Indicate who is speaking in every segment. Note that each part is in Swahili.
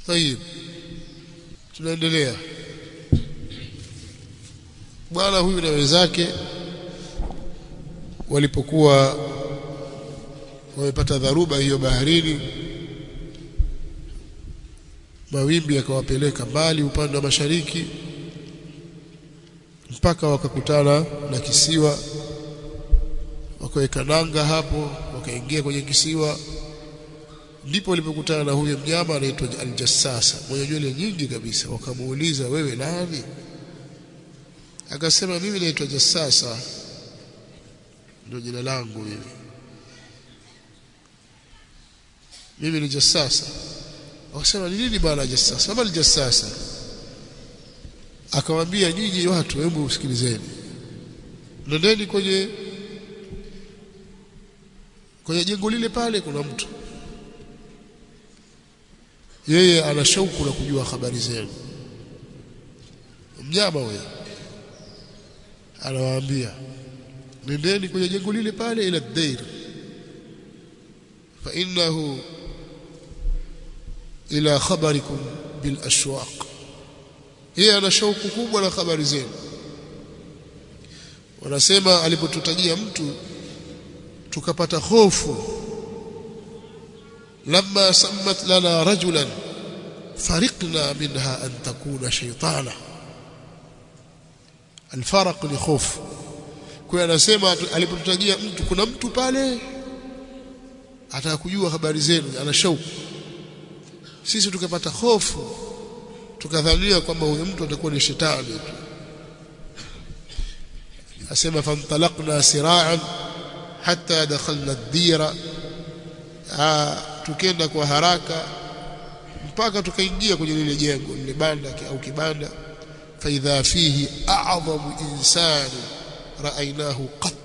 Speaker 1: طيب tunaendelea bwana huyu na wenzake walipokuwa wamepata dharuba hiyo baharini mawimbi yakawapeleka mbali upande wa mashariki mpaka wakakutana na kisiwa wakaweka nanga hapo wakaingia kwenye kisiwa ndipo walipokutana na huyo mnyama anaitwa aljassasa mwenye nywele nyingi kabisa wakamuuliza wewe nani akasema mimi naitwa jassasa ndio jina langu mimi mimi ni jassasa wakasema ni nini bwana jassasa kama ni jassasa akamwambia nyinyi watu hebu usikilizeni nendeni kwenye kwenye jengo lile pale kuna mtu yeye ana shauku la kujua habari zenu mnyama huyo anawaambia nendeni kwenye jengo lile pale ila dair fa innahu ila khabarikum bil ashwaq yeye ana shauku kubwa na habari zenu wanasema alipotutajia mtu tukapata hofu لما سمت لنا رجلا فرقنا منها أن تكون شيطانا الفرق ni hofu kwa anasema alipotutajia mtu kuna mtu pale ataka kujua habari zenu ana shauku sisi tukapata hofu tukadhania kwamba huyo mtu atakuwa ni shetani tu asema fantalaqna sira'an hatta dakhalna ad-dira tukenda kwa haraka mpaka tukaingia kwenye lile jengo lile banda au kibanda faidha fihi a'zamu insani ra'aynahu qat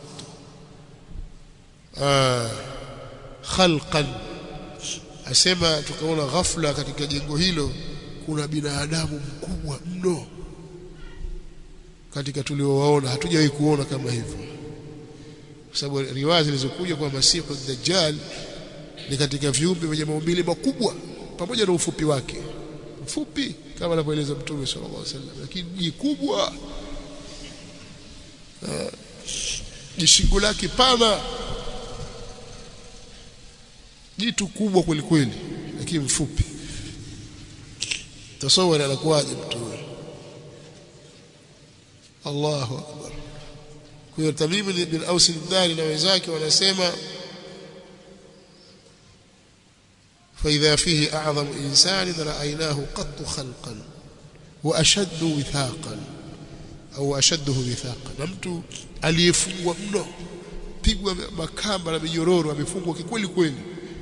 Speaker 1: khalqan asema tukaona ghafla katika jengo hilo kuna binadamu mkubwa mno katika tuliowaona hatujawahi kuona kama hivyo kwa sababu riwaya zilizokuja kwa masihu dajjal ni katika viumbe vyenye maumbile makubwa pamoja na ufupi wake mfupi kama anavyoeleza mtume sallallahu alaihi wasallam lakini ni kubwa jishingo lake pana jitu kubwa kweli kweli lakini mfupi tasawara anakuwaje mtu huyo Allahu akbar kwa hiyo Tamim bin Aus al-Dari na wenzake wanasema فإذا فيه أعظم إنسان رأيناه قط خلقا وأشد وثاقا أو أشده وثاقا نمت aliyefungwa mno pigwa makamba na minyororo amefungwa kikweli kweli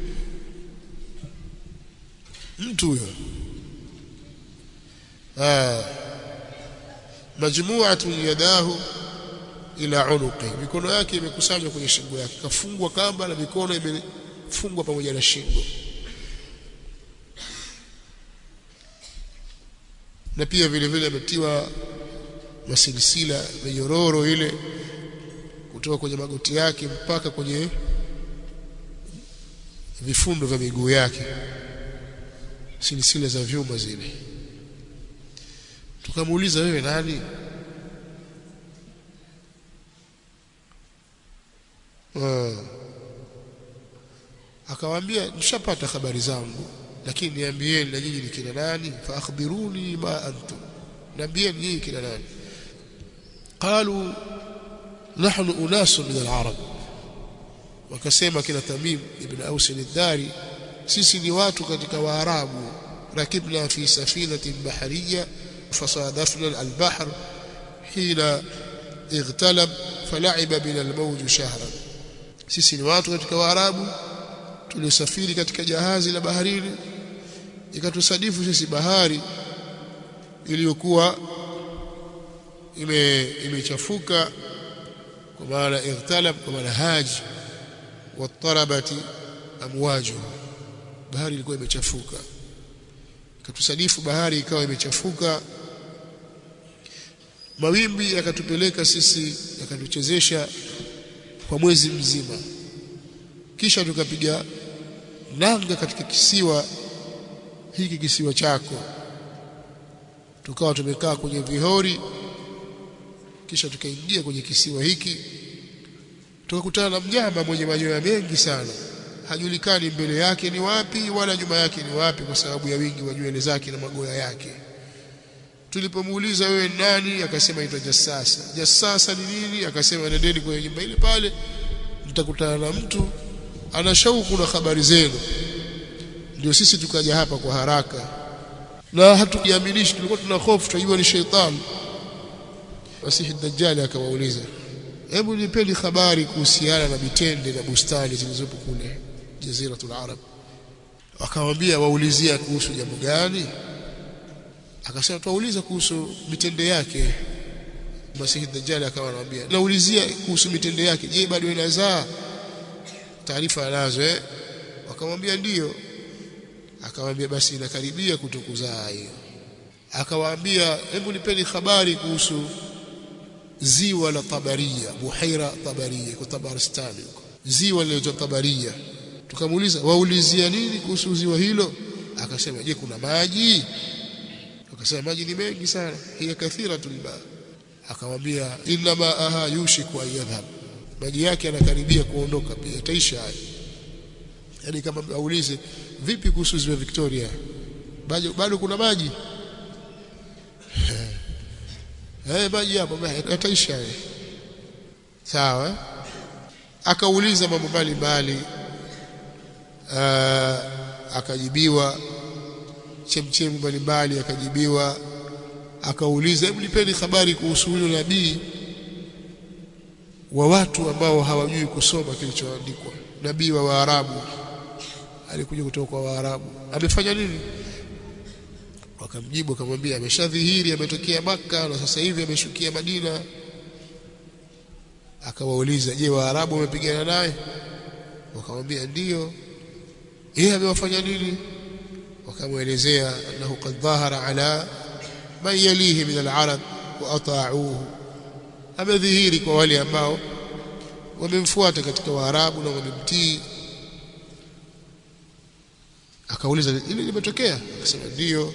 Speaker 1: mtu huyo ah majmu'atun yadahu ila unuqi mikono yake imekusanywa kwenye shingo yake kafungwa kamba na mikono imefungwa pamoja na shingo na pia vile vile ametiwa masilisila minyororo ile kutoka kwenye magoti yake mpaka kwenye vifundo vya miguu yake silisila za vyuma zile tukamuuliza wewe nani akawaambia nishapata habari zangu lakini niambieni na nyinyi ni kina nani fa akhbiruni ma antum niambieni nyinyi kina nani qalu nahnu unasun min al-arab wakasema kina Tamim ibn Aus al-Dari sisi ni watu katika waarabu rakibna fi safinatin bahariya fasadafna al-bahr hina اغتلب فلعب بنا الموج شهرا sisi ni watu katika waarabu tulisafiri katika jahazi la baharini ikatusadifu sisi bahari iliyokuwa ime imechafuka kwa maana igtalab kwa maana haji watarabati amwaju bahari ilikuwa imechafuka ikatusadifu bahari ikawa imechafuka mawimbi yakatupeleka sisi yakatuchezesha kwa mwezi mzima kisha tukapiga nanga katika kisiwa hiki kisiwa chako tukawa tumekaa kwenye vihori kisha tukaingia kwenye kisiwa hiki tukakutana na mnyama mwenye manyoya mengi sana hajulikani mbele yake ni wapi wala nyuma yake ni wapi kwa sababu ya wingi wa nywele zake na magoya yake tulipomuuliza wewe nani akasema aitwa jassasa jassasa ni nini akasema nendeni kwenye nyumba ile pale mtakutana na mtu ana shauku na habari zenu ndio sisi tukaja hapa kwa haraka na hatujiaminishi tulikuwa tuna hofu tunajua ni sheitani Masihi Dajjali akawauliza hebu nipeni habari kuhusiana na mitende na bustani zilizopo kule Jaziratul Arab akamwambia waulizia kuhusu jambo gani akasema tuwauliza kuhusu mitende yake Masihi Dajjali akawa anamwambia naulizia kuhusu mitende yake je bado inazaa taarifa anazo eh wakamwambia ndiyo akamwambia basi inakaribia kutokuzaa hiyo akawaambia hebu nipeni habari kuhusu ziwa la Tabaria buhaira Tabaria kwa Tabaristani huko ziwa linaitwa Tabaria tukamuuliza waulizia nini kuhusu ziwa hilo akasema je kuna maji akasema maji ni mengi sana hiya kathiratul ba akamwambia inna maaha yushiku an yadhhab maji yake yanakaribia kuondoka pia taisha hayo yani kama aulize vipi kuhusu ziwa Victoria bado bado kuna maji eh maji hapo yataisha sawa akauliza mambo mbalimbali akajibiwa chemchemu mbalimbali akajibiwa akauliza hebu nipeni habari kuhusu huyo nabii wa watu ambao hawajui kusoma kilichoandikwa nabii wa Waarabu alikuja kutoka kwa Waarabu amefanya nini wakamjibu akamwambia ameshadhihiri ametokea maka na sasa hivi ameshukia Madina akawauliza je Waarabu wamepigana naye wakamwambia ndiyo yeye amewafanya nini wakamwelezea annahu qad dhahara ala man yalihi min al-arab wa ata'uhu amedhihiri kwa wale ambao wamemfuata katika Waarabu na wamemtii akauliza ile limetokea akasema ndio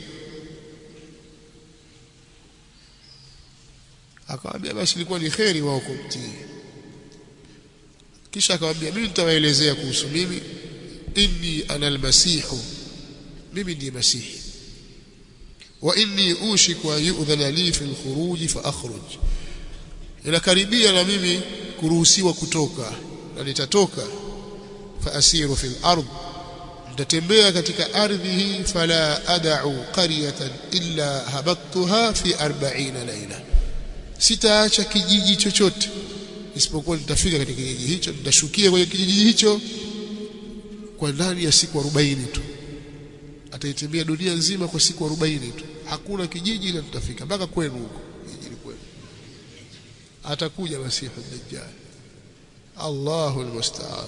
Speaker 1: akamwambia basi ilikuwa ni kheri wao kumtii kisha akamwambia mimi nitawaelezea kuhusu mimi inni ana almasihu mimi ndiye masihi wa inni ushiku an yu'dhana li fi alkhuruj fa akhruj inakaribia na mimi kuruhusiwa kutoka na nitatoka fa asiru fil ardh nitatembea katika ardhi hii fala ad'u qaryatan illa habattuha fi 40 laila sitaacha kijiji chochote isipokuwa nitafika katika kijiji hicho nitashukia kwenye kijiji hicho kwa ndani ya siku 40 tu ataitembea dunia nzima kwa siku 40 tu hakuna kijiji ila tutafika mpaka kwenu huko kijiji kwenu atakuja masihu dajjal Allahu almusta'an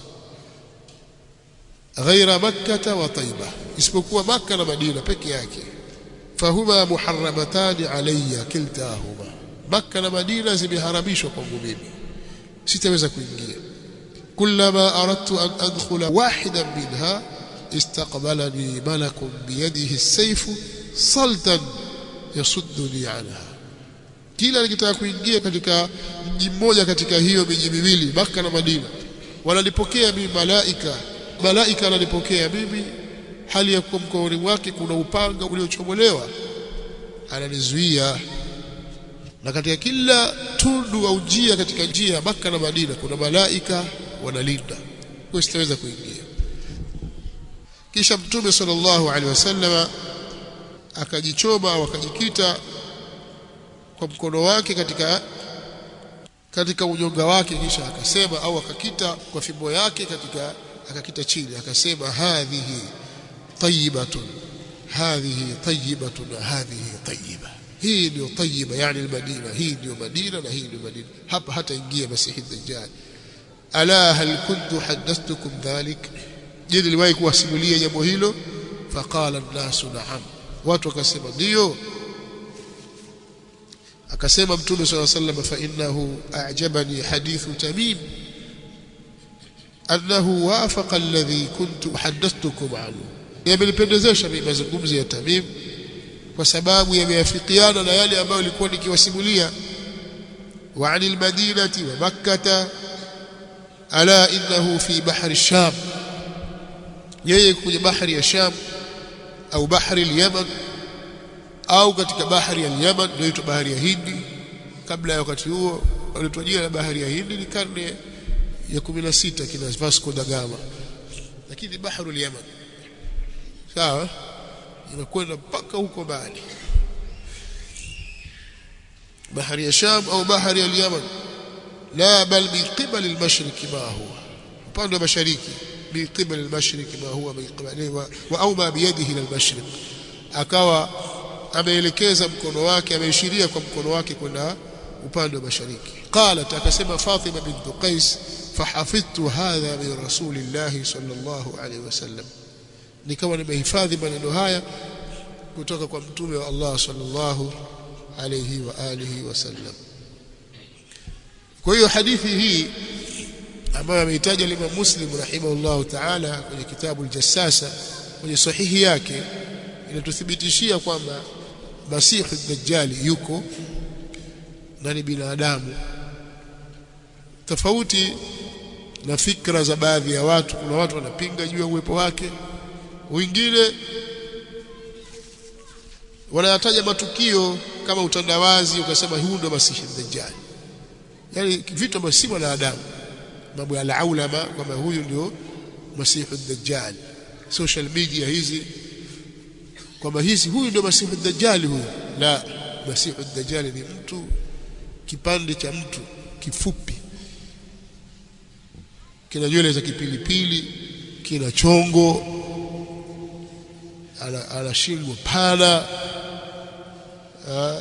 Speaker 1: ghaira makkah wa taiba isipokuwa makka na madina peke yake fahuma muharramatani alayya kiltahuma makka na madina zimeharamishwa kwangu mimi sitaweza kuingia kullama aradtu an adkhula wahidan minha istaqbalani malakun biyadihi as-sayf saltan yasudduni anha kila nikitaka kuingia katika mji mmoja katika hiyo miji miwili Makka na Madina wanalipokea mimi malaika malaika analipokea mimi hali ya kuwa mkononi mwake kuna upanga uliochomolewa ananizuia na katika kila tundu au njia katika njia Makka na Madina kuna malaika wanalinda kwa sitaweza kuingia kisha mtume sallallahu alaihi wasallama akajichoma au akajikita kwa mkono wake katika katika unyonga wake kisha akasema au akakita kwa fimbo yake katika akakita chini akasema hadhihi tayyibatun hadhihi tayyibatun hadhihi tayyiba hii ndio tayyiba yani almadina hii ndio madina na hii ndio madina hapa hata ingia masihi dajjal ala hal kuntu hadathtukum dhalik je niliwahi kuwasimulia jambo hilo faqala an-nasu na'am watu wakasema ndio akasema mtume swalla sallam fa innahu a'jabani hadithu tamim annahu wafaqa alladhi kuntu hadathtukum anhu yamelipendezesha mimi mazungumzo ya Tamim kwa sababu yameafikiana na yale ambayo nilikuwa nikiwasimulia wa anil madinati wa makkah ala innahu fi bahri sham yeye kwenye bahari ya sham au bahari al-yaman au katika bahari ya Yaman ndio bahari ya Hindi kabla ya wakati huo walitwa jina la bahari ya Hindi ni karne ya 16 kina Vasco da Gama lakini bahari ya Yaman sawa inakwenda mpaka huko mbali bahari ya Sham au bahari ya Yaman la bal min qibal al-mashriq ma huwa upande wa mashariki min qibal al-mashriq ma huwa min qibal wa au ma biyadihi ila al-mashriq akawa ameelekeza mkono wake ameishiria kwa mkono wake kwenda upande wa mashariki qalat akasema Fatima bint Qais fahafidhtu hadha min rasulillahi sallallahu alaihi wasallam nikawa nimehifadhi maneno haya kutoka kwa mtume wa Allah sallallahu alayhi wa alihi wasallam kwa hiyo hadithi hii ambayo ameitaja Imam Muslim rahimahullah ta'ala kwenye kitabu al-Jassasa kwenye sahihi yake inatuthibitishia kwamba Masihu Dajjali yuko na ni binadamu tofauti na fikra za baadhi ya watu kuna watu wanapinga juu ya uwepo wake wengine wanayataja matukio kama utandawazi ukasema huu ndo Masihi Dajjal yani vitu ambavyo si wanadamu mambo ya laulama kwamba huyu ndio Masihi Dajjal social media hizi kwamba hizi huyu ndio Masihi Dajjal huyu la Masihi Dajjal ni mtu kipande cha mtu kifupi kina nywele za kipilipili kina chongo ana, ana shingo pana uh,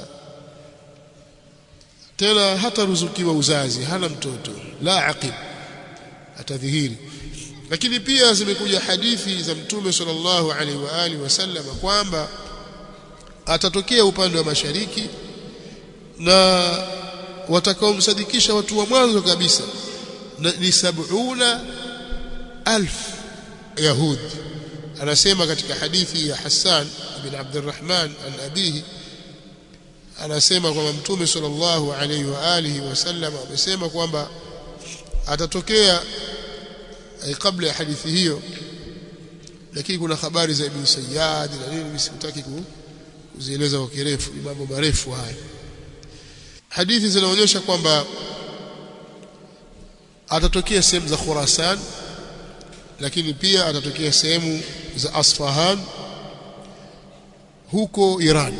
Speaker 1: tena hata ruzukiwa uzazi hana mtoto la aqib atadhihiri lakini pia zimekuja hadithi za mtume sallallahu alaihi wa alihi wasallam kwamba atatokea upande wa mashariki na watakaomsadikisha watu wa mwanzo kabisa ni sabuna alf yahud anasema katika hadithi ya Hassan ibn Abdurrahman an abihi anasema kwamba mtume sallallahu alaihi wa alihi wasallam amesema kwamba atatokea kabla ya hadithi hiyo lakini kuna habari za Ibn Sayyad na nini msikutaki kuzieleza kwa kirefu ni mambo marefu haya hadithi zinaonyesha kwamba atatokea sehemu za Khurasan lakini pia atatokea sehemu za Asfahan huko Iran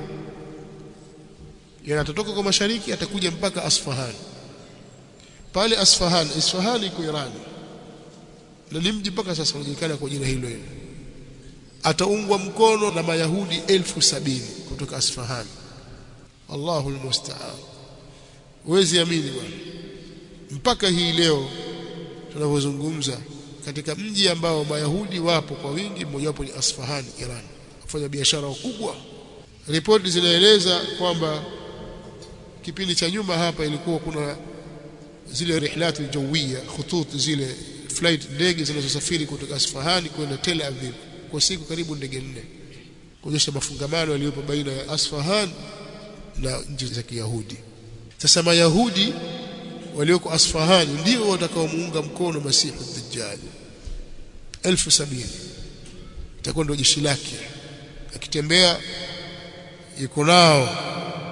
Speaker 1: yana atatoka kwa mashariki atakuja mpaka Asfahan pale Asfahan Isfahan iko Iran na ni mji mpaka sasa unajulikana kwa jina hilo hilo ataungwa mkono na mayahudi elfu sabini kutoka Asfahan Allahu almusta'an huwezi amini bwana mpaka hii leo tunavyozungumza katika mji ambao mayahudi wapo kwa wingi mmoja wapo ni Asfahan Iran wafanya biashara kubwa ripoti zinaeleza kwamba kipindi cha nyuma hapa ilikuwa kuna zile rihlatu jawia khutut zile flight ndege zinazosafiri kutoka Asfahani kwenda Tel Aviv kwa siku karibu ndege nne kuonyesha mafungamano yaliyopo baina ya Asfahan na nchi za Kiyahudi sasa mayahudi walioko Asfahani ndio watakaomuunga mkono Masihi Dajjal elfu sabini itakuwa ndio jeshi lake akitembea yuko nao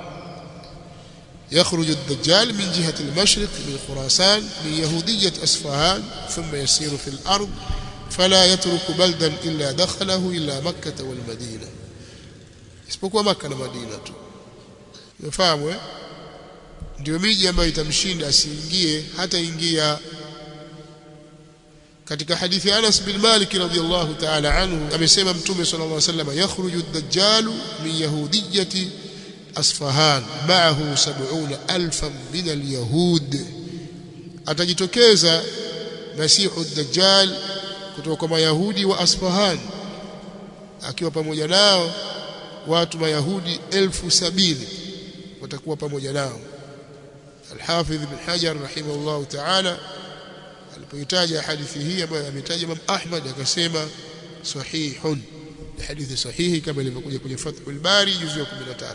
Speaker 1: يخرج الدجال من جهة المشرق من خراسان من يهودية أسفهان ثم يسير في الأرض فلا يترك بلدا إلا دخله إلا مكة والمدينة isipokuwa maka na madina tu umefahamu eh ndio miji ambayo itamshinda asiingie hata ingia katika hadithi Anas bin Malik radhiyallahu ta'ala anhu amesema mtume sallallahu alayhi wasallam yakhruju ad-dajjal min yahudiyyati Asfahan ma'ahu 70000 min al-yahud atajitokeza Masihu ad-Dajjal kutoka kwa Mayahudi wa Asfahan akiwa pamoja nao watu Mayahudi elfu sabini watakuwa pamoja nao Al-Hafidh Ibn Hajar rahimahullah ta'ala alipoitaja hadithi hii ambayo ametaja Imam Ahmad akasema sahihun hadithi sahihi kama ilivyokuja kwenye Fathul Bari juzu ya 13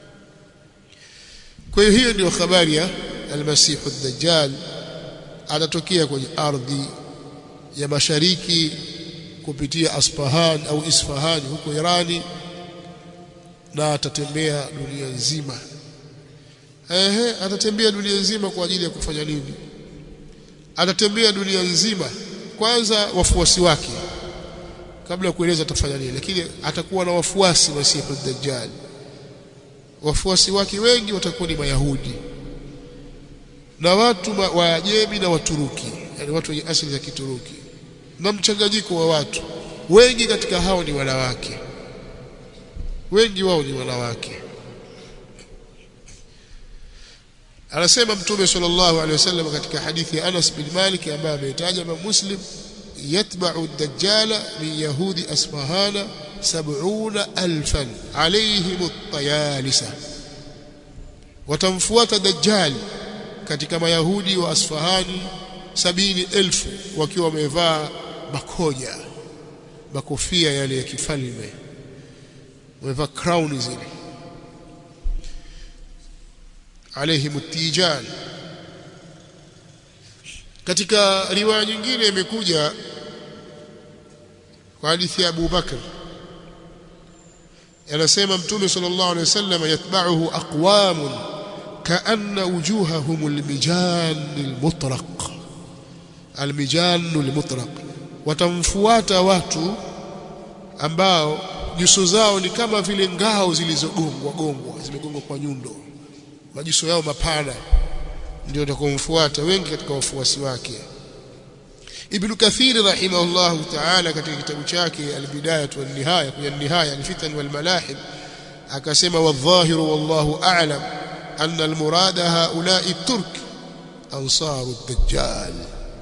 Speaker 1: kwa hiyo hiyo ndio habari ya almasihu ad-dajjal atatokea kwenye ardhi ya mashariki kupitia Asfahan au Isfahan huko Irani na atatembea dunia nzima ehe atatembea dunia nzima kwa ajili ya kufanya nini atatembea dunia nzima kwanza wafuasi wake kabla ya kueleza atafanya nini lakini atakuwa na wafuasi masihu dajjal wafuasi wake wengi watakuwa ni mayahudi na watu wa Ajemi na Waturuki yani watu wenye asili za Kituruki na mchanganyiko wa watu wengi katika hao ni wanawake wengi wao ni wanawake anasema mtume sallallahu alaihi wasallam katika hadithi ya Anas bin Malik ambaye ameitaja na Muslim yatba'u ad-dajjala min yahudi asfahana 70000 alayhim at-tayalisa watamfuata dajjal katika mayahudi wa asfahani sabini elfu wakiwa wamevaa makoja makofia yale ya kifalme wamevaa crown zile alaihim tijan katika riwaya nyingine imekuja kwa hadithi ya Abu Bakr anasema mtume sallallahu alaihi wasallam yatba'uhu aqwamun ka'anna wujuhahum almijan almutraq almijan almutraq watamfuata watu ambao nyuso zao ni kama vile ngao zilizogongwa gongwa zimegongwa kwa nyundo majiso yao mapana ndio watakomfuata wengi katika wafuasi wake Ibn Kathir rahimahullah ta'ala katika kitabu chake al-Bidayah wa nihaya kwenye nihaya al-Fitan wal Malahib akasema wadhahiru wallahu a'lam anna al-murada haula'i turk ansaru ad-dajjal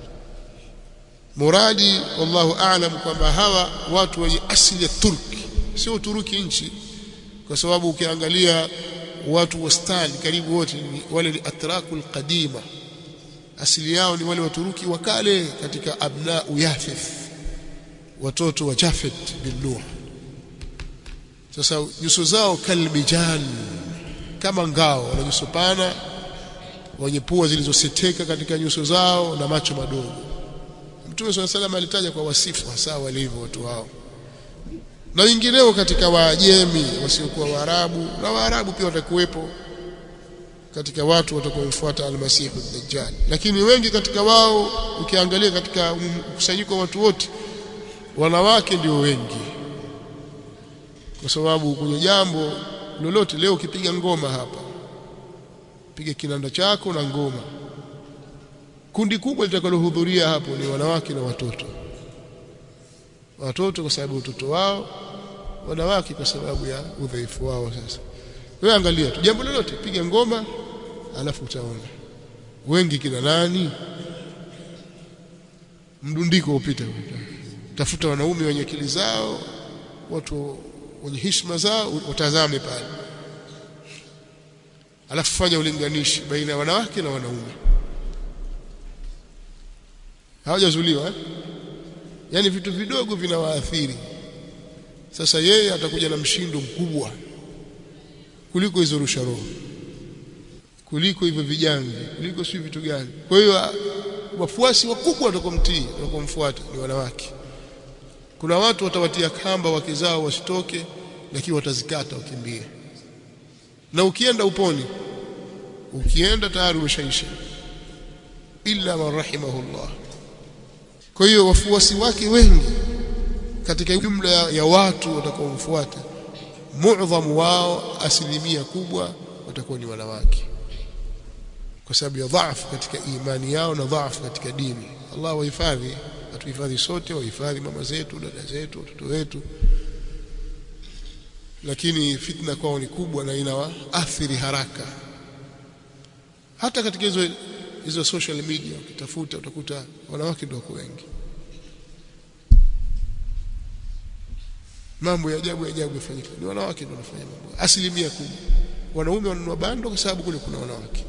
Speaker 1: muradi wallahu a'lam kwamba hawa watu wenye asili ya Turki sio Uturuki nchi kwa sababu ukiangalia watu wastani karibu wote wale ni atrakul qadima asili yao ni wale waturuki wa kale katika abnau yafith watoto wa Jafet bin Nuh sasa nyuso zao kalmijan kama ngao wana nyuso pana wenye pua zilizoseteka katika nyuso zao na macho madogo Mtume swalla salam alitaja kwa wasifu hasa walivyo watu hao na wengineo katika Waajemi wasiokuwa Waarabu na Waarabu pia watakuwepo katika watu watakaomfuata almasihu dajjal lakini wengi katika wao ukiangalia katika mkusanyiko wa watu wote wanawake ndio wengi kwa sababu kwenye jambo lolote leo ukipiga ngoma hapa piga kinanda chako na ngoma kundi kubwa litakalohudhuria hapo ni wanawake na watoto watoto kwa sababu utoto wao wanawake kwa sababu ya udhaifu wao sasa wewe angalia tu jambo lolote piga ngoma alafu utaona wengi kina nani mdundiko upita tafuta wanaume wenye akili zao watu wenye heshima zao watazame pale alafu fanya ulinganishi baina ya wanawake na wanaume hawajazuliwa eh? yani vitu vidogo vinawaathiri sasa yeye atakuja na mshindo mkubwa kuliko hizo rusha roho kuliko hivyo vijangi kuliko si vitu gani kwa hiyo wafuasi wakubwa watakomtii watakomfuata ni wanawake kuna watu watawatia kamba wake zao wasitoke lakini watazikata wakimbie na ukienda uponi ukienda tayari umeshaisha illa man rahimahullah kwa hiyo wafuasi wake wengi katika jumla ya watu watakaomfuata muadhamu wao asilimia kubwa watakuwa ni wanawake kwa sababu ya dhaifu katika imani yao na dhaifu katika dini Allah wahifadhi atuhifadhi sote wahifadhi mama zetu dada zetu watoto wetu lakini fitna kwao ni kubwa na inawaathiri haraka hata katika hizo hizo social media ukitafuta utakuta wanawake ndio wako wengi mambo ya ajabu ya ajabu yafanyika ni wanawake ndio wanafanya mambo asilimia kubwa wanaume wanunua bando kwa sababu kule kuna wanawake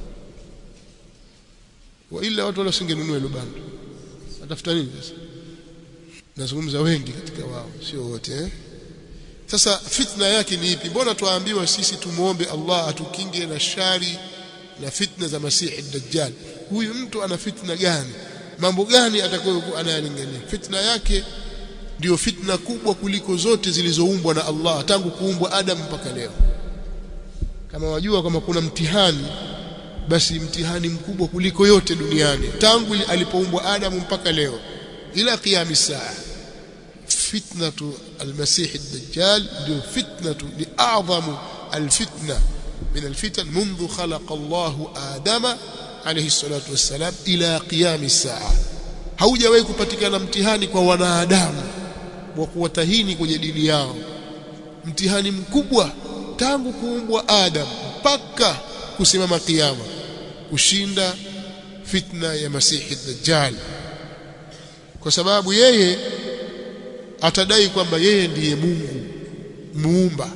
Speaker 1: wa ila watu wala singenunua hilo bando atafuta nini sasa nazungumza wengi katika wao sio wote eh? sasa fitna yake ni ipi mbona tuambiwa sisi tumuombe Allah atukinge na shari na fitna za masihi dajjal huyu mtu ana fitna gani mambo gani atakayokuwa anayalingania fitna yake ndiyo fitna kubwa kuliko zote zilizoumbwa na Allah tangu kuumbwa Adam mpaka leo kama wajua kama kuna mtihani basi mtihani mkubwa kuliko yote duniani tangu alipoumbwa Adam mpaka leo ila qiyam saa fitnatu almasih ad-dajjal ndio fitnatu ni a'zamu alfitna min alfitan منذ خلق الله آدم عليه الصلاة والسلام إلى قيام الساعة haujawahi kupatikana mtihani kwa wanadamu wa kuwatahini kwenye dini yao mtihani mkubwa tangu kuumbwa Adam mpaka kusimama kiyama kushinda fitna ya Masihi Dajjal kwa sababu yeye atadai kwamba yeye ndiye Mungu muumba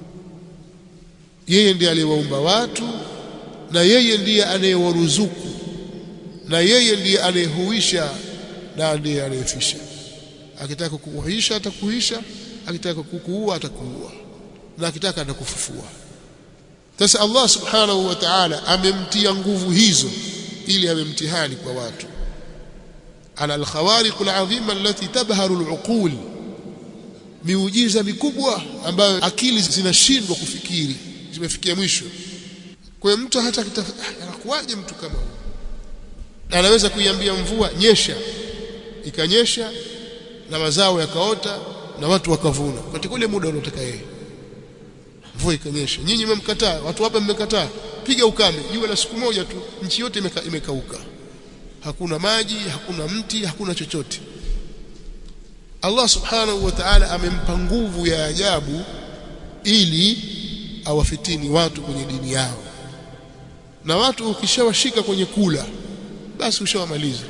Speaker 1: yeye ndiye aliyewaumba watu na yeye ndiye anayewaruzuku na yeye ndiye anayehuisha na ndiye anayefisha akitaka kukuhuisha atakuhuisha akitaka kukuua atakuua na akitaka atakufufua sasa Allah subhanahu wa ta'ala amemtia nguvu hizo ili amemtihani kwa watu ala alkhawariq alazima allati tabharu aluqul miujiza mikubwa ambayo akili zinashindwa kufikiri zimefikia mwisho kwa mtu hata anakuwaje mtu kama huyo anaweza kuiambia mvua nyesha ikanyesha na mazao yakaota na watu wakavuna katika ule muda unaotaka yeye mvua ikanyesha nyinyi mmemkataa watu hapa mmekataa piga ukame jua la siku moja tu nchi yote imeka, imekauka hakuna maji hakuna mti hakuna chochote Allah subhanahu wa ta'ala amempa nguvu ya ajabu ili awafitini watu kwenye dini yao na watu ukishawashika kwenye kula basi ushawamaliza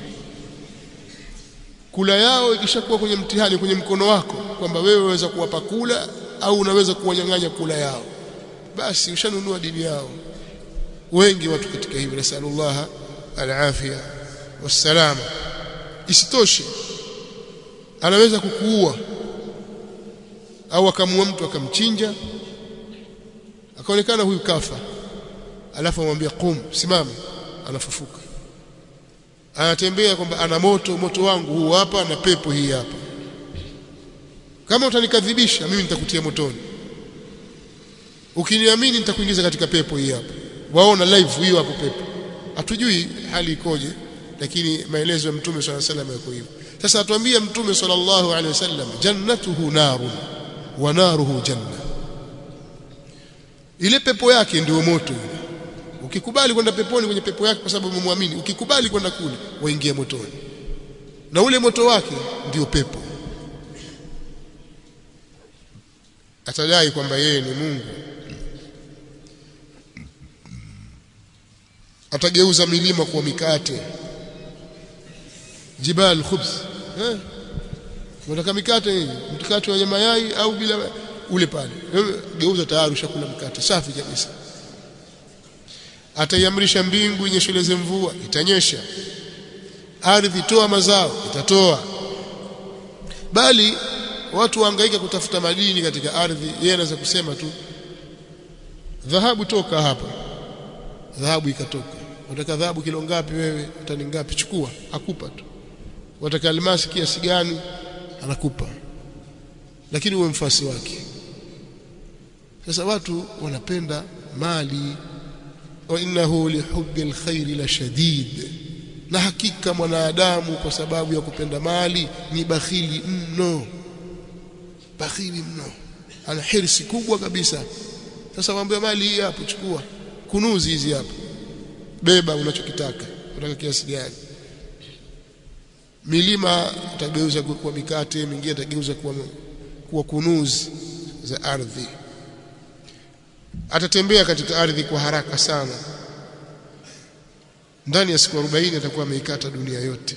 Speaker 1: kula yao ikishakuwa kwenye mtihani kwenye mkono wako kwamba wewe waweza kuwapa kula au unaweza kuwanyang'anya kula yao basi ushanunua dini yao wengi watu katika hivyo nasallallahu alafia wassalama isitoshe anaweza kukuua au akamua mtu akamchinja akaonekana huyu kafa alafu amwambia qum simama anafufuka anatembea kwamba ana moto moto wangu huu hapa na pepo hii hapa kama utanikadhibisha mimi nitakutia motoni ukiniamini nitakuingiza katika pepo hii hapa waona live hiyo hapo pepo hatujui hali ikoje lakini maelezo ya mtume swalla salam yako hivyo sasa atuambia mtume sallallahu alaihi wasallam jannatuhu narun wa naruhu janna ile pepo yake ndio moto ukikubali kwenda peponi kwenye pepo yake kwa sababu umemwamini ukikubali kwenda kule waingia motoni na ule moto wake ndio pepo atadai kwamba yeye ni Mungu atageuza milima kuwa mikate jibal khubz eh unataka mikate hivi mkate wenye mayai au bila ule pale geuza tayari ushakula mkate safi kabisa ataiamrisha mbingu inyesheleze mvua itanyesha ardhi toa mazao itatoa bali watu wahangaika kutafuta madini katika ardhi yeye anaweza kusema tu dhahabu toka hapa dhahabu ikatoka unataka dhahabu kilo ngapi wewe tani ngapi chukua akupa tu unataka almasi kiasi gani anakupa lakini uwe mfasi wake sasa watu wanapenda mali wa innahu lihubbi alkhairi la shadid na hakika mwanadamu kwa sababu ya kupenda mali ni bakhili mno bakhili mno ana hirsi kubwa kabisa sasa mwambie mali hii hapo chukua kunuzi hizi hapo beba unachokitaka unataka kiasi gani milima utageuza kuwa mikate mingine atageuza kuwa kuwa kunuzi za ardhi atatembea katika ardhi kwa haraka sana ndani ya siku 40 atakuwa ameikata dunia yote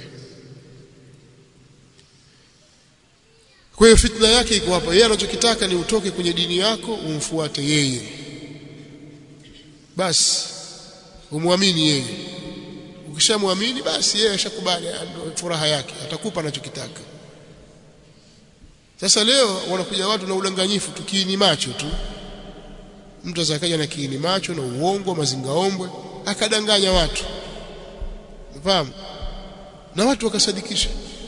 Speaker 1: kwa hiyo fitna yake iko hapa yeye anachokitaka ni utoke kwenye dini yako umfuate yeye basi umwamini yeye ukishamwamini basi yeye ashakubali furaha yake atakupa anachokitaka sasa leo wanakuja watu na udanganyifu tu kiini macho tu mtu azakaja na kiini macho na uongo mazingaombwe akadanganya watu unafahamu na watu wakasadikisha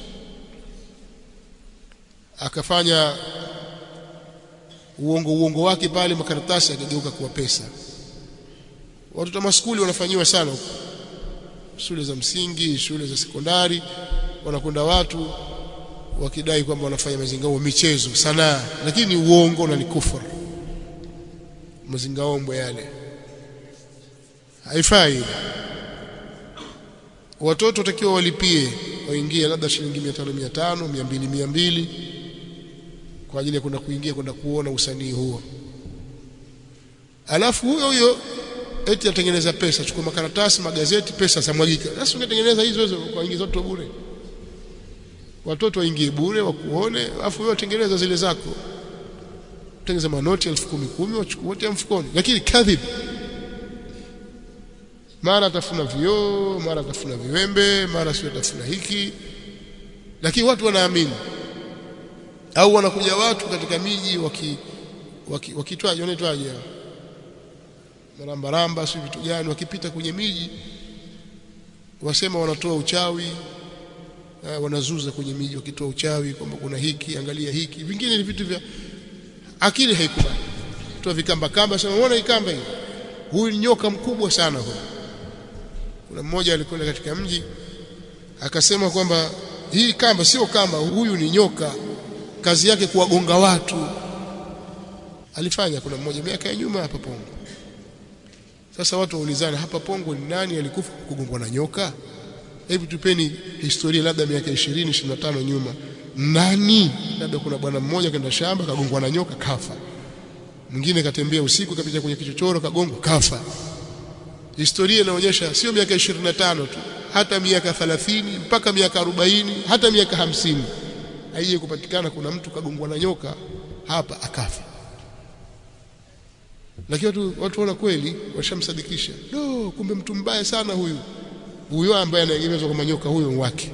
Speaker 1: akafanya uongo uongo wake pale makaratasi akageuka kuwa pesa watoto wa maskuli wanafanyiwa sana huko shule za msingi shule za sekondari wanakwenda watu wakidai kwamba wanafanya mazingao michezo sanaa lakini ni uongo na ni kufuru mazingaombwe yale haifai watoto watakiwa walipie waingie labda shilingi 500 500 200 200 kwa ajili ya kwenda kuingia kwenda kuona usanii huo alafu huyo huyo eti atengeneza pesa chukua makaratasi magazeti pesa zamwagika sasa ungetengeneza hizo hizo kwa ingiza watoto bure watoto waingie bure wakuone alafu wewe tengeneza zile zako tengeneza manoti elfu kumi kumi wachukue wote mfukoni lakini kadhib mara atafuna vioo mara atafuna viwembe mara sio atafuna hiki lakini watu wanaamini au wanakuja watu katika miji waki wakitwaje wanaitwaje marambaramba si vitu gani wakipita kwenye miji wasema wanatoa uchawi uh, wanazuza kwenye miji wakitoa uchawi kwamba kuna hiki angalia hiki vingine ni vitu vya akili haikubali toa vikamba kamba sema unaona ikamba hii huyu ni nyoka mkubwa sana huyu kuna mmoja alikwenda katika mji akasema kwamba hii kamba sio kamba huyu ni nyoka kazi yake kuwagonga watu alifanya kuna mmoja miaka ya nyuma hapa Pongo sasa watu waulizana hapa Pongo ni nani alikufa kugongwa na nyoka hebu tupeni historia labda miaka 20 25 nyuma nani labda kuna bwana mmoja kaenda shamba kagongwa na nyoka kafa mwingine katembea usiku kapita kwenye kichochoro kagongwa kafa historia inaonyesha sio miaka 25 tu hata miaka 30 mpaka miaka 40 hata miaka 50 haije kupatikana kuna mtu kagongwa na nyoka hapa akafa lakini watu watu wana kweli washamsadikisha no kumbe mtu mbaya sana huyu huyo ambaye anaegemezwa kama nyoka huyo wake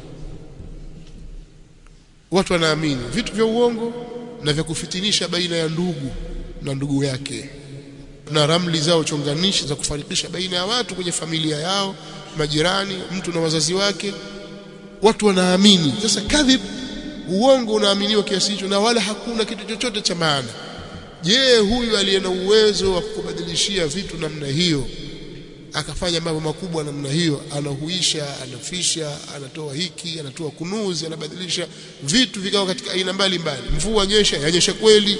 Speaker 1: watu wanaamini vitu vya uongo na vya kufitinisha baina ya ndugu na ndugu yake na ramli zao chonganishi za kufarikisha baina ya watu kwenye familia yao majirani mtu na wazazi wake watu wanaamini sasa kadhib uongo unaaminiwa kiasi hicho na wala hakuna kitu chochote cha maana je huyu aliye na uwezo wa kukubadilishia vitu namna hiyo akafanya mambo makubwa namna hiyo anahuisha anafisha anatoa hiki anatoa kunuzi anabadilisha vitu vikawa katika aina mbalimbali mvua nyesha yanyesha kweli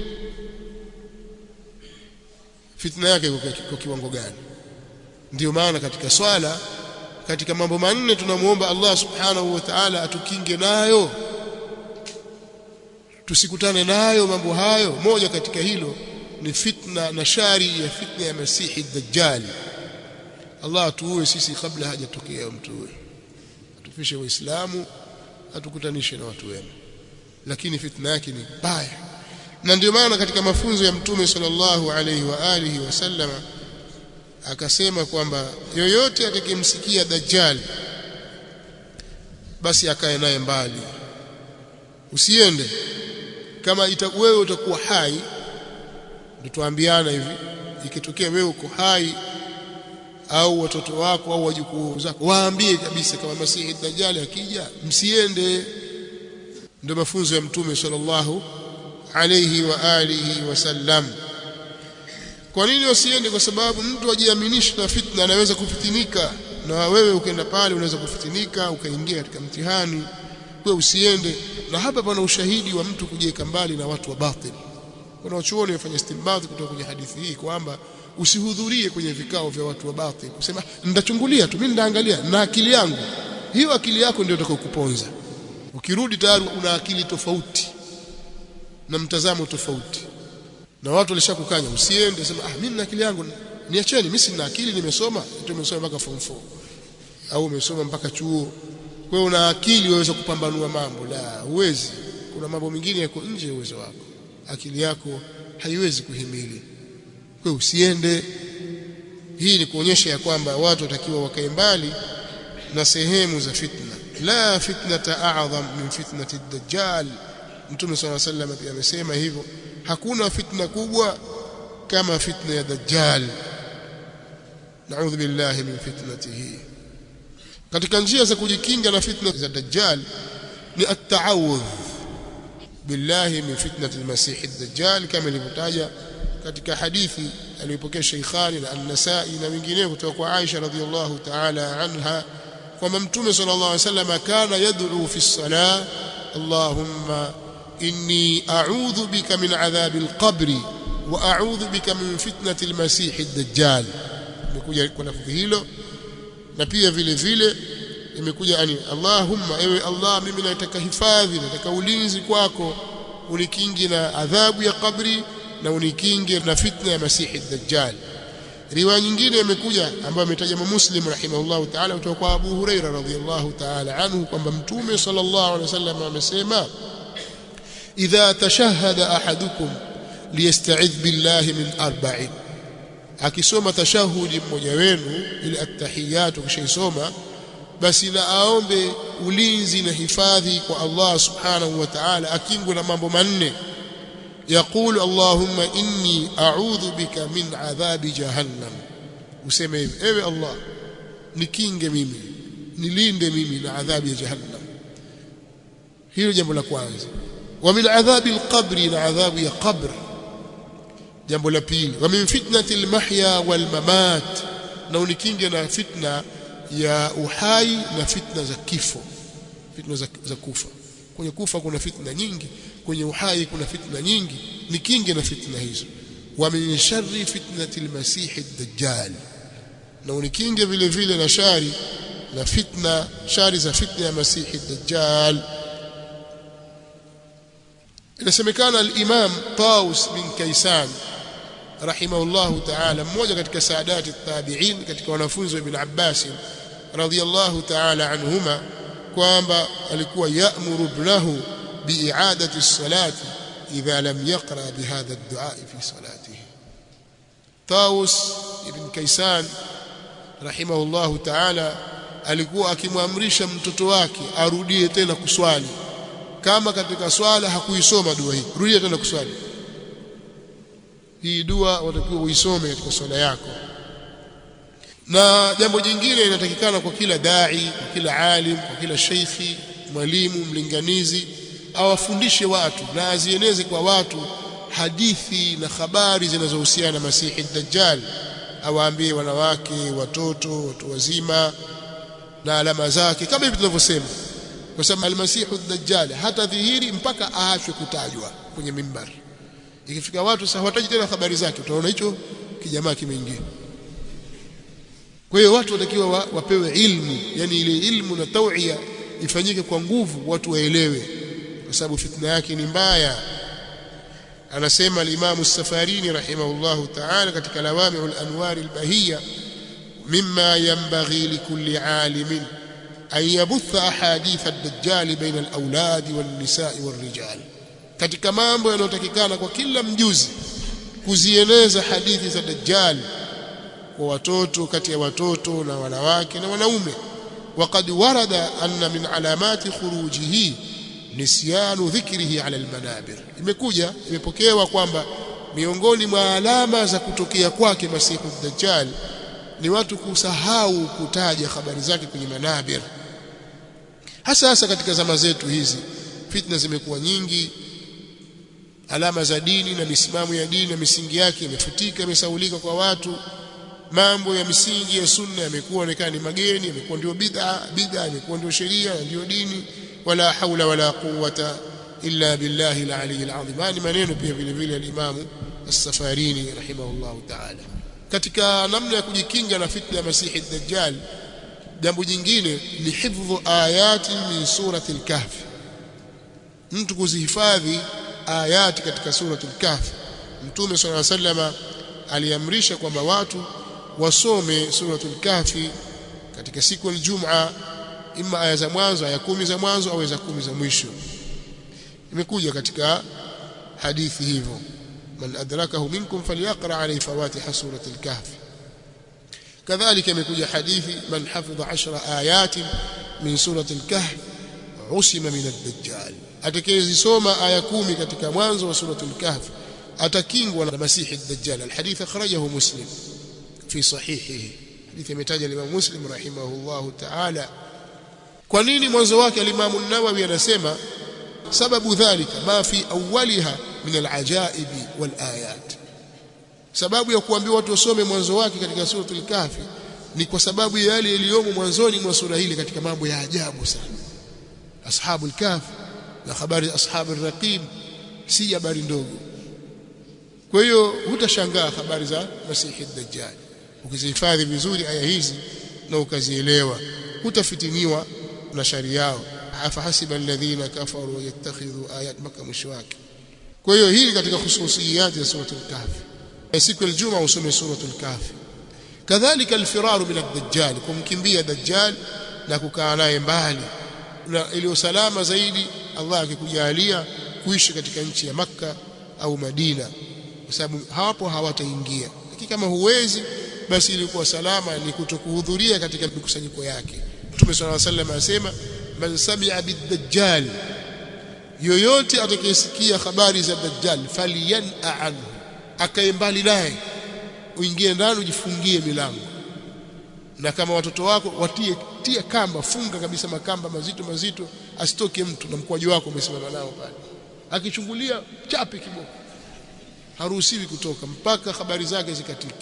Speaker 1: fitna yake kwa kiwango gani ndiyo maana katika swala katika mambo manne tunamuomba Allah subhanahu wa ta'ala atukinge nayo tusikutane nayo mambo hayo moja katika hilo ni fitna na shari ya fitna ya masihi dajjal Allah atuue sisi kabla hajatokea mtu huyo atufishe waislamu atukutanishe na watu wema lakini fitna yake ni baya na ndio maana katika mafunzo ya mtume sallallahu alaihi wa alihi wasallama akasema kwamba yoyote atakayemsikia dajjal basi akae naye mbali usiende kama ita, wewe utakuwa hai ndio tuambiana hivi ikitokea wewe uko hai au watoto wako au wajukuu zako waambie kabisa kama masihi dajjal akija msiende ndio mafunzo ya mtume sallallahu alayhi wa alihi wasallam kwa nini wasiende kwa sababu mtu ajiaminisha na fitna anaweza kufitinika na wewe ukaenda pale unaweza kufitinika ukaingia katika mtihani wewe usiende na hapa pana ushahidi wa mtu kujiweka mbali na watu wa batil kuna wachuoni wafanya istinbat kutoka kwenye hadithi hii kwamba usihudhurie kwenye vikao vya watu wa batil kusema ndachungulia tu mimi ndaangalia na akili yangu hiyo akili yako ndio itakayokuponza ukirudi tayari una akili tofauti na mtazamo tofauti na watu walishakukanya usiende sema ah mimi na akili yangu niacheni mimi sina akili nimesoma tu nimesoma mpaka form 4 au umesoma mpaka chuo kwa hiyo una akili waweza kupambanua mambo la huwezi kuna mambo mengine yako nje ya uwezo wako akili yako haiwezi kuhimili kwa usiende hii ni kuonyesha ya kwamba watu watakiwa wakae mbali na sehemu za fitna la fitnata a'zam min fitnati ad-dajjal mtume swalla sallam pia amesema hivyo hakuna fitna kubwa kama fitna ya dajjal naudhu billahi min fitnatihi katika njia za kujikinga na fitna za dajjal ni at-ta'awudh billahi min fitnati al-masih ad-dajjal kama ilivyotaja katika hadithi aliyopokea Sheikhani na An-Nasa'i na wengineo kutoka kwa Aisha radhiyallahu ta'ala anha kwamba Mtume sallallahu alaihi wasallam kana yad'u fi as-salah Allahumma inni a'udhu bika min adhabi al-qabri wa a'udhu bika min fitnati al-masih ad-dajjal imekuja kwa lafzi hilo na pia vile vile imekuja ani Allahumma ewe Allah mimi nataka hifadhi nataka ulinzi kwako unikingi na adhabu ya kabri na unikinge na fitna ya masihi dajjal riwaya nyingine imekuja ambayo ametaja Muslim rahimahullahu ta'ala kutoka kwa Abu Huraira radhiyallahu ta'ala anhu kwamba mtume sallallahu alaihi wasallam amesema idha tashahhada ahadukum liyasta'idh billahi min arba'in akisoma tashahudi mmoja wenu ile attahiyatu kishaisoma basi na aombe ulinzi na hifadhi kwa Allah subhanahu wa ta'ala akingwe na mambo manne يقول اللهم إني أعوذ بك من عذاب جهنم useme hivi ewe Allah nikinge mimi nilinde mimi na adhabu ya jahannam hilo jambo la kwanza wa min adhabi alqabri na adhabu ya qabr jambo la pili wa min fitnati almahya walmamat na unikinge na fitna ya uhai na fitna za kifo fitna za, za kufa kwenye kufa kuna fitna nyingi kwenye uhai kuna fitna nyingi ni kinge na fitna hizo wa min sharri fitnati almasih ad-dajjal na unikinge vile vile na shari na fitna shari za fitna ya masih ad-dajjal inasemekana al-imam Taus bin Kaysan rahimahullahu ta'ala mmoja katika saadati tabi'in katika wanafunzi wa Ibn Abbas radhiyallahu ta'ala anhuma kwamba alikuwa ya'muru ibnahu bi'adati as-salati idha lam yaqra bihadha ad-du'a fi salatihi Taus ibn Kaysan rahimahullahu ta'ala alikuwa akimwamrisha mtoto wake arudie tena kuswali kama katika swala hakuisoma dua hii rudia tena kuswali hii dua watakiwa uisome katika swala yako na jambo jingine inatakikana kwa kila dai kwa kila alim kwa kila sheikhi mwalimu mlinganizi awafundishe watu na azieneze kwa watu hadithi na habari zinazohusiana na Masihi Dajjal awaambie wanawake watoto watu wazima na alama zake kama hivi tunavyosema kwa sababu almasihu dajjal hata dhihiri mpaka aachwe kutajwa kwenye mimbar ikifika watu sasa hawataji tena habari zake utaona hicho kijamaa kimeingia kwa hiyo watu watakiwa wa, wapewe ilmu yani ile ilmu na tauia ifanyike kwa nguvu watu waelewe kwa sababu fitna yake ni mbaya anasema al-Imam as-Safarini rahimahullahu ta'ala katika lawami'ul anwar al-bahiyya mimma yanbaghi likulli 'alimin an yabutha ahadith ad-dajjal baina al-awlad wan-nisa'i war-rijal katika mambo yanayotakikana kwa kila mjuzi kuzieneza hadithi za dajjal kwa watoto kati ya watoto na wanawake na wanaume وقد ورد أن من علامات خروجه nisyanu dhikrihi ala almanabir imekuja imepokewa kwamba miongoni mwa alama za kutokea kwake masihu dajjal ni watu kusahau kutaja habari zake kwenye manabir hasa hasa katika zama zetu hizi fitna zimekuwa nyingi alama za dini na misimamo ya dini na misingi yake imefutika imesaulika kwa watu mambo ya misingi ya sunna yamekuwa onekana ni mageni yamekuwa ndio bid'a bid'a imekuwa ndio sheria ndio dini wala haula wala quwwata illa billahi al-ali al-azim ni maneno pia vile vile al-Imam as-Safarini rahimahullah ta'ala katika namna ya kujikinga na fitna ya Masihi ad-Dajjal jambo jingine ni hifdhu ayati min surati al-Kahf mtu kuzihifadhi ayati katika surati al-Kahf Mtume صلى الله عليه وسلم aliamrisha kwamba watu wasome suratul kahfi katika siku ya Ijumaa ima aya za mwanzo aya kumi za mwanzo au za kumi za mwisho imekuja katika hadithi hivyo man adrakahu minkum falyaqra alayhi fawatiha suratul kahfi kadhalika imekuja hadithi man hafidha 10 ayatin min suratul kahf usima min ad-dajjal atakayezisoma aya kumi katika mwanzo wa suratul kahf atakingwa na masihi ad-dajjal alhadith akhrajahu muslim fi sahihihi hadithi imetaja Imam Muslim rahimahullahu ta'ala kwa nini mwanzo wake al-Imam an-Nawawi anasema sababu dhalika ma fi awwaliha min al-ajaib wal-ayat sababu ya kuambiwa watu wasome mwanzo wake katika suratul kahfi ni kwa sababu ya yale yaliyomo mwanzoni mwa sura hili katika mambo ya ajabu sana ashabul kahf na habari ashabul raqib si habari ndogo kwa hiyo hutashangaa habari za masihi dajjal ukizihifadhi vizuri aya hizi na ukazielewa hutafitiniwa na shari yao afahasiba alladhina kafaru yattakhidhu ayat maka mwisho wake kwa hiyo hii katika hususiyati ya suratul kahfi siku ya Ijumaa usome suratul kahfi kadhalika alfiraru min ad-dajjal kumkimbia dajjal na kukaa naye mbali na iliyo salama zaidi Allah akikujalia kuishi katika nchi ya Makka au Madina kwa sababu hawapo hawataingia lakini kama huwezi basi ilikuwa salama ni kutokuhudhuria katika mikusanyiko yake Mtume صلى الله عليه وسلم asema man sami'a bid-dajjal yoyote atakayesikia habari za dajjal falyan'a anhu akae mbali naye uingie ndani ujifungie milango na kama watoto wako watie tia kamba funga kabisa makamba mazito mazito asitoke mtu na mkwaju wako umesimama nao pale akichungulia chape kiboko haruhusiwi kutoka mpaka habari zake zikatike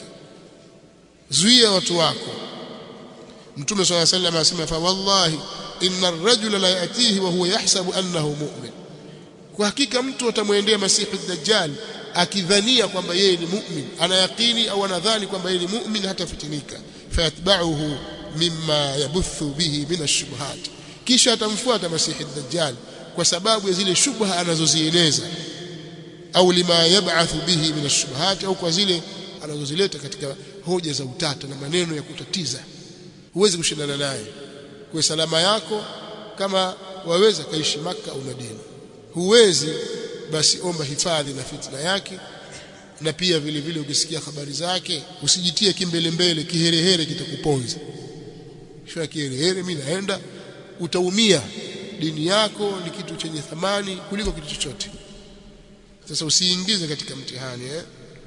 Speaker 1: zuia watu wako mtume swalla sallam asema fa wallahi inna ar-rajula la yatihi wa huwa yahsabu annahu mu'min kwa hakika mtu atamwendea masihi dajjal akidhania kwamba yeye ni mu'min anayaqini au anadhani kwamba yeye ni mu'min hata fitinika fayatba'uhu mimma yabuthu bihi min ash-shubuhat kisha atamfuata masihi dajjal kwa sababu ya zile shubha anazozieneza au lima yab'athu bihi min ash-shubuhat au kwa zile anazozileta katika hoja za utata na maneno ya kutatiza huwezi kushindana naye kwa salama yako kama waweza kaishi maka au Madina huwezi basi omba hifadhi na fitna yake na pia vile vile ukisikia habari zake usijitie kimbele mbele kiherehere kitakuponza shwa kiherehere mimi naenda utaumia dini yako ni kitu chenye thamani kuliko kitu chochote sasa usiingize katika mtihani eh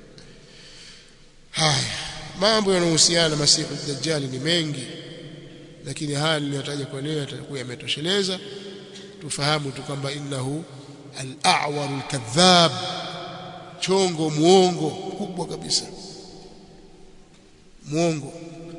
Speaker 1: haya mambo yanayohusiana na masihu dajjal ni mengi lakini haya niliyotaja kwa leo yatakuwa yametosheleza tufahamu tu kwamba innahu al-a'war al-kadhab chongo muongo kubwa kabisa muongo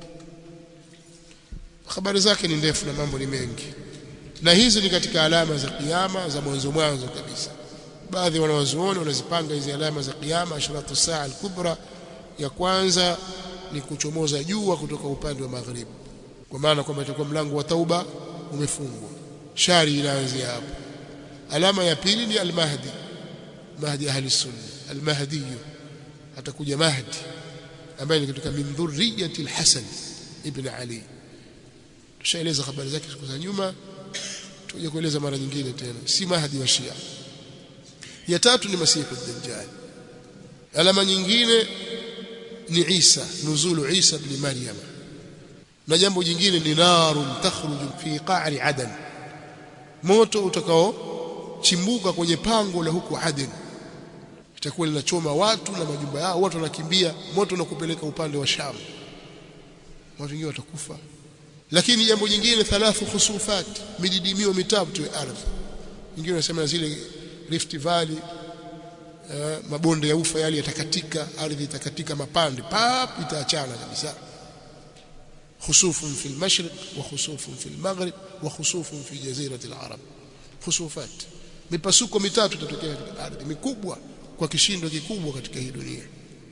Speaker 1: habari zake ni ndefu na mambo ni mengi na hizi ni katika alama za kiyama za mwanzo mwanzo kabisa baadhi wanawazuoni wanazipanga hizi alama za kiyama ashratu saa al-kubra ya kwanza ni kuchomoza jua kutoka upande wa magharibi kwa maana kwamba itakuwa mlango wa tauba umefungwa shari inaanzia hapo alama ya pili ni al-mahdi mahdi ahli sunna al-mahdi atakuja mahdi ambaye ni kutoka min dhurriyyati al-hasan ibn ali tushaeleza habari zake siku za nyuma tuje kueleza mara nyingine tena si mahdi wa shia ya tatu ni masihu ad-dajjal alama nyingine ni Isa nuzulu Isa ibn Maryam na jambo jingine ni narun takhruju fi qa'ri adan moto utakao chimbuka kwenye pango la huku Aden itakuwa linachoma watu na majumba yao watu wanakimbia moto unakupeleka upande wa Sham watu wengine watakufa lakini jambo jingine thalathu khusufat mididimio mitatu ya ardhi wengine wanasema zile Rift Valley uh, mabonde ya ufa yale yatakatika ardhi itakatika mapande pap itaachana kabisa خسوف في المشرق وخسوف في المغرب وخسوف في جزيرة العرب خسوفات mipasuko mitatu itatokea katika ardhi mikubwa kwa kishindo kikubwa katika hii dunia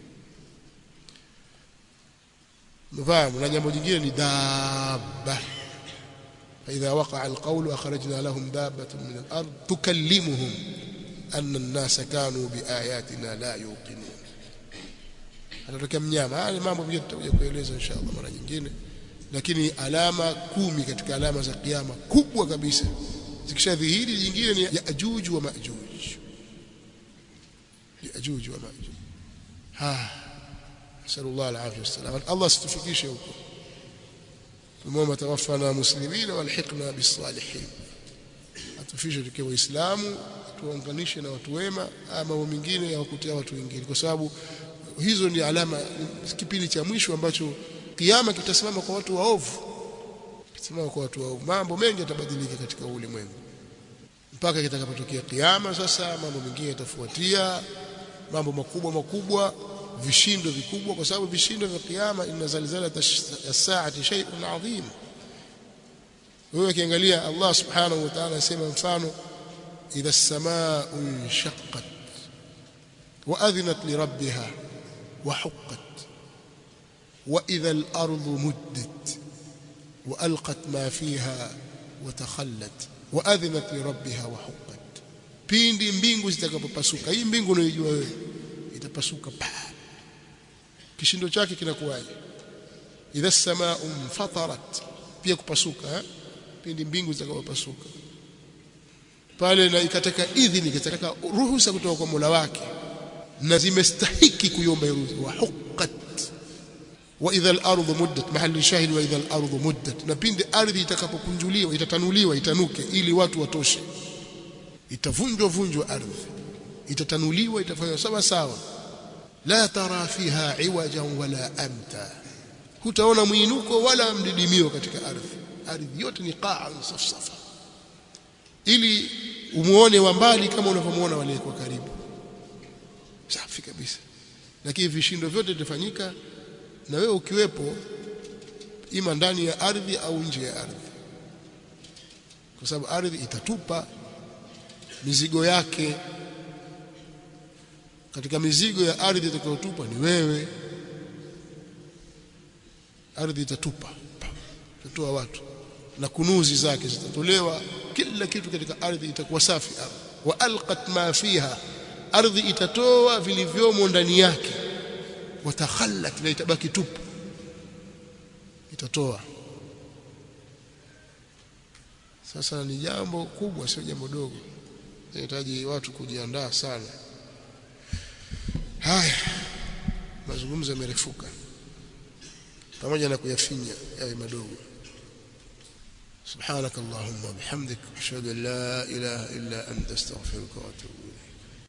Speaker 1: mfahamu na jambo jingine ni dabba فإذا وقع القول أخرجنا لهم دابة من الأرض تكلمهم أن الناس كانوا بآياتنا لا يوقنون atatokea mnyama haya mambo pia tutakuja kueleza inshallah mara nyingine lakini alama kumi katika alama za kiyama kubwa kabisa zikishadhihiri nyingine ni Yaajuj wa Maajuj Yaajuj wa Maajuj ha sallallahu alaihi wasallam Allah situfikishe huko tumomba tawaffana muslimina walhiqna bisalihin tufishe tukiwa waislamu tuwaunganishe na watu wema ama mambo mengine ya kukutia watu wengine kwa sababu hizo ni alama kipindi cha mwisho ambacho kiama kitasimama kwa watu waovu kitasimama kwa watu waovu mambo mengi yatabadilika katika ulimwengu mpaka kitakapotokea kiama sasa mambo mengine yatafuatia mambo makubwa makubwa vishindo vikubwa kwa sababu vishindo vya kiyama inna zalzala as-sa'ati shay'un 'adhim wewe ukiangalia Allah subhanahu wa ta'ala anasema mfano idha as-samaa'u inshaqqat wa adhinat li rabbiha wa huqqat wa idha al-ardu muddat wa alqat ma fiha wa takhallat wa adhinat li rabbiha wa huqqat pindi mbingu zitakapopasuka hii mbingu unayojua wewe itapasuka pa kishindo chake kinakuwaje idha as-samaa'u fatarat pia kupasuka eh? pindi mbingu zitakapopasuka pale na ikataka idhini ikataka ruhusa kutoka kwa Mola wake na zimestahiki kuiomba ruhusa wa huqqat wa idha al-ardu muddat mahali shahid wa idha al-ardu muddat na pindi ardhi itakapokunjuliwa itatanuliwa itanuke ili watu watoshe itavunjwa vunjwa ardhi itatanuliwa itafanywa sawa sawa la tara fiha iwajan wala amta hutaona mwinuko wala mdidimio katika ardhi ardhi yote ni qaa safsafa ili umuone wa mbali kama unavyomuona wale kwa karibu safi kabisa lakini vishindo vyote vitafanyika na wewe ukiwepo ima ndani ya ardhi au nje ya ardhi kwa sababu ardhi itatupa mizigo yake katika mizigo ya ardhi itakayotupa ni wewe ardhi itatupa itatoa watu na kunuzi zake zitatolewa kila kitu katika ardhi itakuwa safi wa alqat ma fiha ardhi itatoa vilivyomo ndani yake watakhallat na itabaki tupu itatoa sasa ni jambo kubwa sio jambo dogo inahitaji watu kujiandaa sana haya mazungumzo yamerefuka pamoja na kuyafinya yawe madogo سبحانك اللهم وبحمدك اشهد ان لا اله الا انت استغفرك واتوب اليك